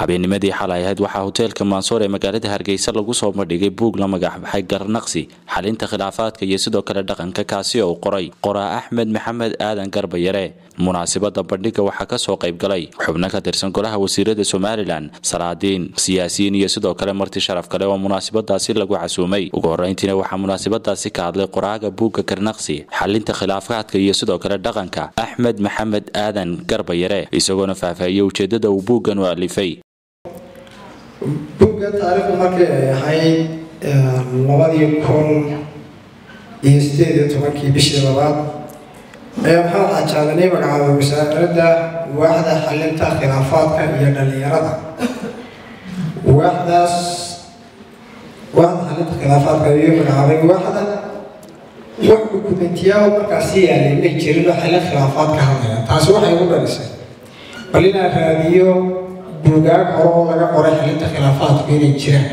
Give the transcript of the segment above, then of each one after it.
habeennimadii xalay ahayd waxaa hoteelka maansoor ee magaalada hargeysa lagu soo bandhigay buug la magacbaxay garnaqsi xalinta khilaafaadka iyo sidoo kale dhaqanka kaasi oo qoray qoraa axmed maxamed aadan garbayare munaasabada bandhiga waxaa kasoo qaybgalay xubno ka tirsan golaha wasiirada somalilan salaadiin siyaasiyiin iyo sidoo kale marti sharaf kale oo munaasabadaasi lagu casuumay ugu horeyntiina waxaa munaasabadaasi ka hadlay qoraaga buugga garnaqsi xalinta khilaafaadka iyo sidoo kale dhaqanka axmed maxamed aadan garbayare isagoona faahfaahiyey ujeedada uu buuggan u alifay buugga taariikhdu markay ay ahayd labadii kun iyo sideed iyo tobankii bishii labaad ayaa maxamed xajaadanay magacaabay wasaaradda waaxda xalinta khilaafaadka iyo dhallinyarada waaxdaas waaxda xalinta khilaafaadka ayuu magacaabay waaxda wax dukumentiyaa markaasi yaalay may jirin oo xalin khilaafaad ka hadlaya taasi waxay ugu dhalisay bal inaan raadiyo buugaag hore oo laga qoray xalinta khilaafaadku inay jiraan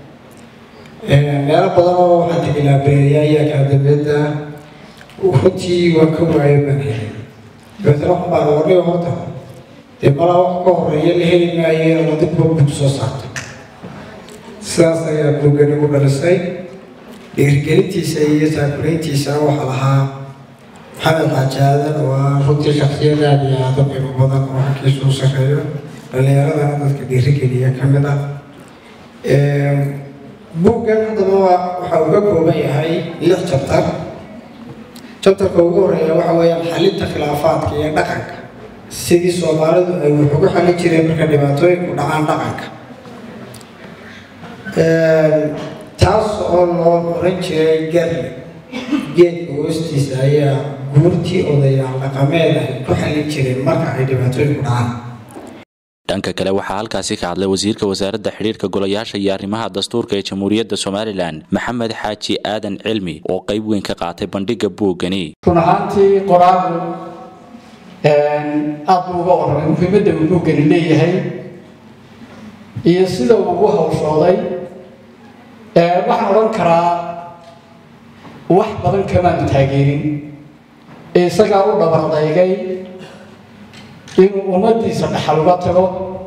meelo badan oo waxaan tegi laabereeyaa iyo akaadamiyadda runtii waa ka waayo baan helay dabeetana waxaan baan warnay horta dee malaa wax ka horeeya la heli maayo ama dibba buug soo saarto sidaas ayaa buuggan igu dhalisay dhiirigelintiisa iyo taakulayntiisa waxaa lahaa maxamed xaajaadan oo ah runtii shaksiyad aada iyo aada qiimo badan oo xagkiisu u sarreeyo dhallinyaradana dadka dhiirigeliya ka mid ah buuggan haddaba waxa uu ka kooban yahay lix jabtar jabtarka ugu horeeya waxa weeyaan xalinta khilaafaadka iyo dhaqanka sidii soomaalidu ay wax ugu xalin jireen marka dhibaatooyinku dhacaan dhaqanka taas oo loo oran jiray garle geedka hoostiisa ayaa guurtii odayaal dhaqameed ay ku xalin jireen marka ay dhibaatooyinku dhacaan dhanka kale waxaa halkaasi ka hadlay wasiirka wasaaradda xidhiirka golayaasha iyo arrimaha dastuurka ee jamhuuriyadda somalilan maxamed xaaji aadan cilmi oo qayb weyn ka qaatay bandhiga buuggani run ahaantii qoraagu aada buu uga warramay muhiimadda uu buuggani leeyahay iyo sida uu ugu hawshooday waxaan odhan karaa wax badan kamaanu taageerin isagaa u dhabardaygay inuu ummaddiisa dhaxal uga tago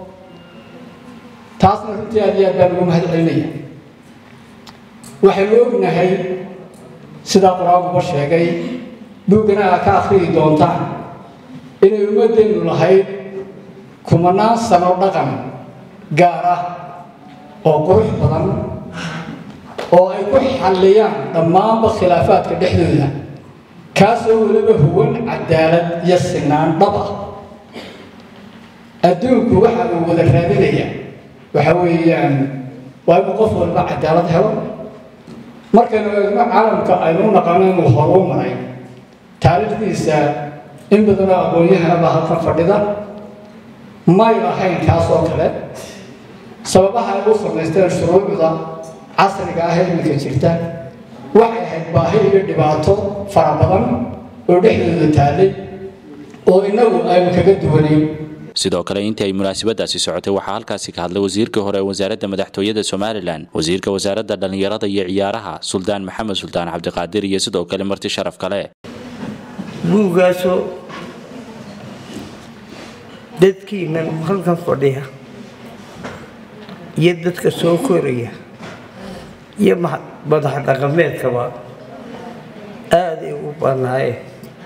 taasna runtii aad iyo aad baan ugu mahad celinaya waxaynu ognahay sidaa qur-aankuba sheegay buuggana aa ka akhriyi doontaan inay ummaddeennu lahayd kumanaan sano dhaqan gaar ah oo qurux badan oo ay ku xalliyaan dhammaanba khilaafaadka dhexdooda kaasoo weliba huwan cadaalad iyo sinaan dhab ah adduunku waxa uu wada raadinaya waxa weeyaan waa inuu qof walba cadaalad helo markaynu eegno caalamka aynu u naqano inuu horuu maray taariikhdiisa in badanoo aqoon-yahanaba halkan fadhida may lahayn kaas oo kale sababaha ay u samaysteen shuruucda casriga ah ee iminka jirta waxay ahayd baahi iyo dhibaato fara badan oo dhexdooda taallay oo innagu aynu kaga duwanayn sidoo kale intii ay munaasabadaasi socotay waxaa halkaasi ka hadlay wasiirkii hore ee wasaaradda madaxtooyada somalilan wasiirka wasaaradda dhallinyarada iyo ciyaaraha suldaan maxamed suldaan cabdiqaadir iyo sidoo kale marti sharaf kale buuggaasoo dadkiinan halkan fadhiya iyo dadka soo koraya iyo madax dhaqameedkaba aaday u banaayeen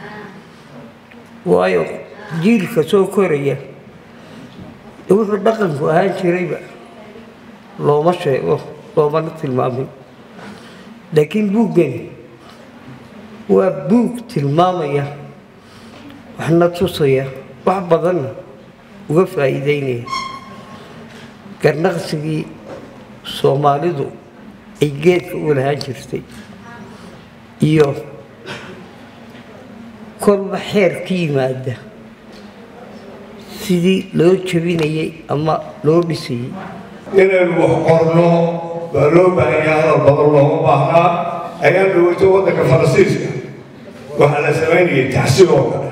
waayo jiilka soo koraya wuxuu dhaqanku ahaan jirayba looma sheego loomana tilmaamin laakiin buuggani waa buug tilmaamaya waxna tusaya wax badanna uga faa'iideynaya garnaqsigii soomaalidu ay geedka u lahaan jirtay iyo kolba xeer ka yimaada sidii loo jabinayay ama loo dhisayay inaynu wax qorno baa loo baahanya hadal badan looma baahnaa ayaan dhaweyto waddanka faransiiska waxaa la samaynayay tacsiib oo kale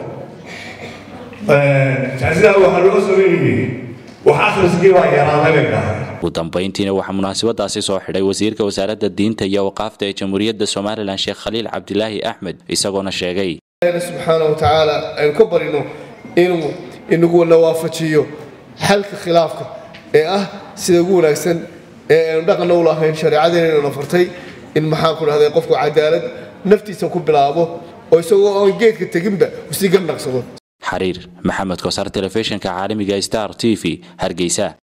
tacsidaa waxaa loo samaynayay wax akhriskii baa yaraaday bay dhahay ugu dambayntiina waxaa munaasabadaasi soo xidhay wasiirka wasaaradda diinta iyo waqaafta ee jamhuuriyadda somalilan sheekh khaliil cabdilaahi axmed isagoona sheegay subxaana wa tacaala aynu ka barino inuu inagu na waafajiyo xalka khilaafka ee ah sida ugu wanaagsan ee aynu dhaqanna u lahayn shareecadeena na fartay in maxaan ku dhahday qofku cadaalad naftiisa ku bilaabo oo isagoo oon geedka teginba usii garnaqsado xariir maxamed koosar telefishinka caalamiga star t v hargeysa